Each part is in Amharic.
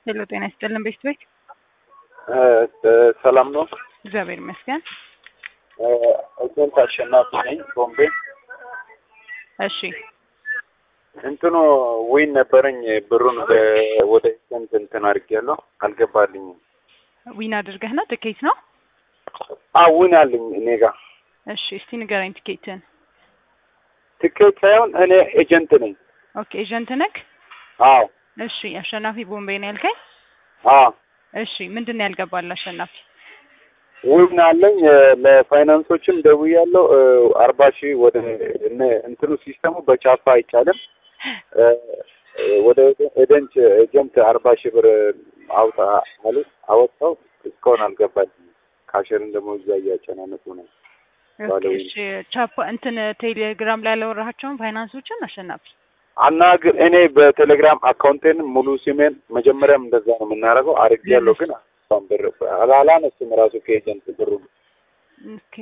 ሄሎ ጤና ይስጥልን ቤት ቤት ሰላም ነው። እግዚአብሔር ይመስገን። ኤጀንት አሸናፊ ነኝ ቦምቤ። እሺ እንትኑ ዊን ነበረኝ ብሩን በ- ወደ ኤጀንት እንትን አድርጌያለሁ አልገባልኝም። ዊን አድርገህ ነው ትኬት ነው? አዎ ዊን አለኝ እኔ ጋር እሺ እስቲ ንገረኝ ትኬትን። ትኬት ሳይሆን እኔ ኤጀንት ነኝ። ኦኬ ኤጀንት ነክ? አዎ እሺ አሸናፊ ቦምቤ ነው ያልከኝ? አዎ እሺ ምንድን ነው ያልገባል አሸናፊ? ዊን አለኝ ለፋይናንሶችም ደውያለሁ። አርባ ሺህ ወደ እነ- እንትኑ ሲስተሙ በቻፓ አይቻልም። ወደ ኤጀንት ኤጀንት አርባ ሺህ ብር አውጣ ማለት አወጣው እስካሁን አልገባልኝም። ካሸርን ደግሞ እዛ እያጨናነቁ ነው። ኦኬ ባለው እሺ ቻፓ እንትን ቴሌግራም ላይ ያላወራሃቸውን ፋይናንሶችን አሸናፊ አናግር እኔ በቴሌግራም አካውንቴን ሙሉ ሲሜን መጀመሪያም እንደዛ ነው የምናደርገው አድርጌያለሁ፣ ግን አሁን ብር አላነሱም ራሱ ከኤጀንት ብሩ ኦኬ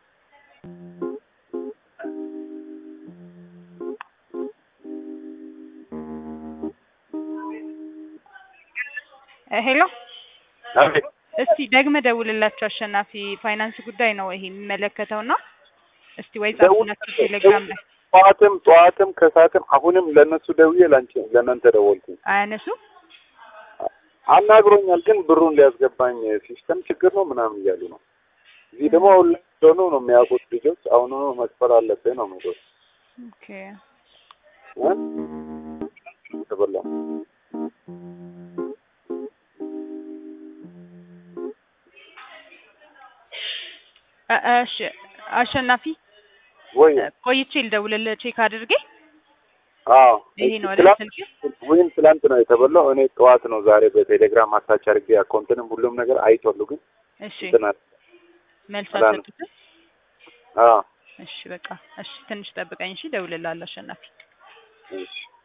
እ ሄሎ እስቲ ደግመህ ደውልላቸው አሸናፊ ፋይናንስ ጉዳይ ነው ይሄ የሚመለከተው እና እስቲ ወይ ጻፉላቸው ቴሌግራም ላይ ጠዋትም ጠዋትም ከሰዓትም አሁንም ለእነሱ ደውዬ ላንቺ ለእናንተ ደወልኩኝ። አያነሱም አናግሮኛል፣ ግን ብሩን ሊያስገባኝ ሲስተም ችግር ነው ምናምን እያሉ ነው። እዚህ ደግሞ አሁን ላይ እንደሆኑ ነው የሚያውቁት ልጆች። አሁኑ መክፈል አለብህ ነው የሚሉት ኦኬ እ? ተበላ እ- እሺ አሸናፊ ወይ ቆይቼ ልደውልልህ ቼክ አድርጌ አዎ ይሄ ነው አይደል ትላንት ስልክ ወይም ትላንት ነው የተበላው። እኔ ጠዋት ነው ዛሬ በቴሌግራም አታች አድርጌ አካውንትንም ሁሉም ነገር አይቷሉ፣ ግን እሺ እንትን አለ። መልስ አላ ነው። አልሰጡትም አዎ እሺ በቃ እሺ ትንሽ ጠብቀኝ እሺ እደውልልሃለሁ አሸናፊ እሺ